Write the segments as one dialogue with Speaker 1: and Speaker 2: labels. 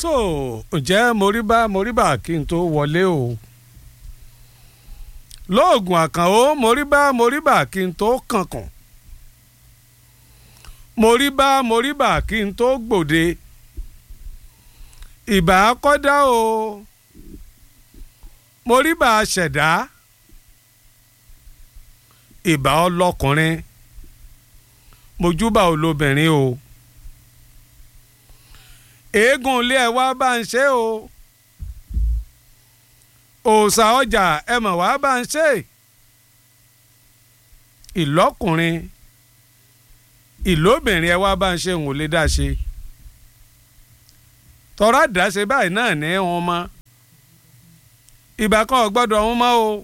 Speaker 1: tó ǹjẹ́ moríbá moríbá kí n tó wọlé o lóògùn àkànó moríbá moríbá kí n tó kànkàn moríbá moríbá kí n tó gbòde ìbá kọ́dá o moríbá ṣẹ̀dá ìbá ọlọ́kùnrin mojúbà olóbìnrin o eégún ilé ẹ wá bá ń ṣe o òòṣà ọjà ẹ mọ̀ wá bá ń ṣe ìlọ́kùnrin ìlóbìnrin ẹ wá bá ń ṣe òun ò lè dá ṣe tọ́ra dáṣe báyìí náà ní wọn mọ́ ìbá kan ò gbọ́dọ̀ wọn mọ́ o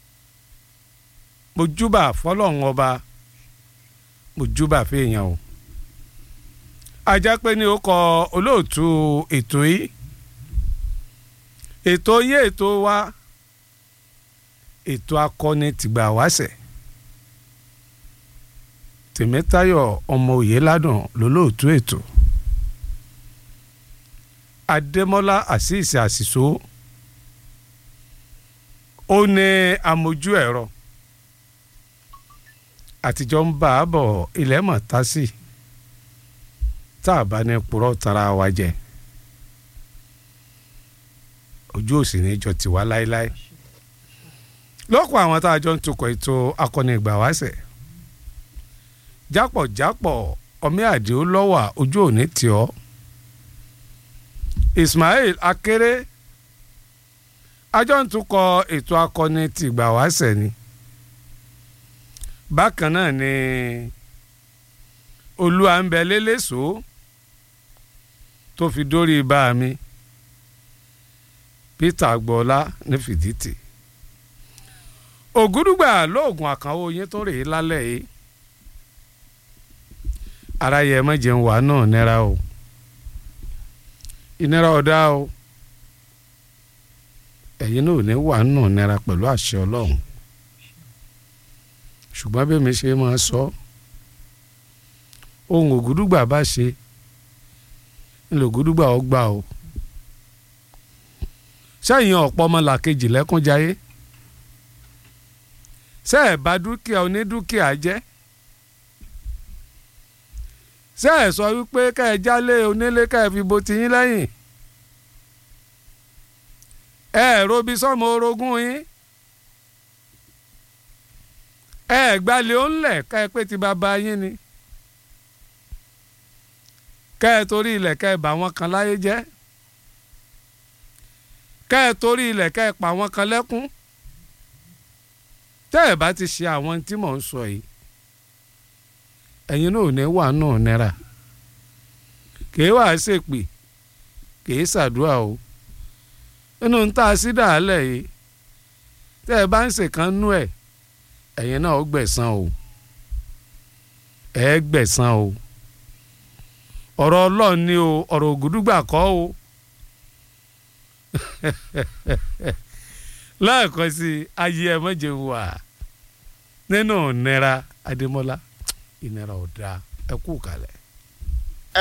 Speaker 1: mojúbà fọlọ́run ọba mojúbà fèèyàn o ajá pé ní ó kọ olóòtú ètò yìí ètò yín ètò wa ètò akọni tìgbà wáṣẹ̀ tèmítayọ̀ ọmọ òye ládùn lólóòtú ètò adémọ́lá àṣìṣe àṣìṣó ó ní amójú ẹ̀rọ àtijọ́ ń bá a bọ̀ ilẹ̀ mọ̀ tá sí tá a bá ní purọ́ tara wa jẹ ojú òsì ní jọ tiwa láéláé lọ́pọ̀ àwọn tá a jọ ń tukọ̀ ètò akọni ìgbà wáṣẹ̀ jápọ̀jápọ̀ ọmí àdìo lọ́wà ojú òní tì ọ́ Ismail Akéré ajọ́ ń tukọ̀ ètò akọni ti ìgbà wáṣẹ̀ ni bákan náà ni olúwa ń bẹ lélẹ́sọ tó fi dórí bá mi Peter agboola ní fìdítì ògúdùgbà lóògùn àkànwó yín tó rèé lálẹ́ yìí ara yẹ mẹ́jẹ̀ ń wà náà nira o ìnira ọ̀dá o ẹ̀yin náà ò ní wà náà nira pẹ̀lú àṣẹ ọlọ́run ṣùgbọ́n bí mi ṣe máa sọ ohun ògúdùgbà bá ṣe ńlò ògúdùgbà ó gbà o sẹ́yìn ọ̀pọ̀ ọmọlàkejì lẹ́kúnjayé ṣé ẹ̀ bá dúkìá onídúkìá jẹ́ ṣé ẹ̀ sọ wípé ká ẹ jálé onílé ká ẹ fi bo tiyín lẹ́yìn ẹ ẹ̀ robi sọ́mọ orogún yín ẹ ẹ̀ gbalẹ̀ ó ń lẹ̀ ká ẹ pé ti bàbá yín ni ká ẹ torí ilẹ̀ ká ẹ bà wọ́n kan láyé jẹ́ ká ẹ torí ilẹ̀ ká ẹ pa wọ́n kan lẹ́kún tẹ́ ẹ bá ti ṣe àwọn tí mò ń sọ yìí ẹ̀yin náà ò ní wà náà náírà kì í wà á ṣèpè kì í ṣàdúrà o nínú ń tà sí dàálẹ̀ yìí tẹ́ ẹ bá ń ṣèkan nú ẹ̀ ẹ̀yin náà ó gbẹ̀san o ẹ̀ gbẹ̀san o ọ̀rọ̀ ọlọ́run ni o ọ̀rọ̀ ògùdùgbà kọ́ o lẹ́ẹ̀kan sí ayé ẹ mọ̀jẹ̀ wà nínú ìnira adémọ́lá ìnira ọ̀dà ẹ kú kalẹ̀.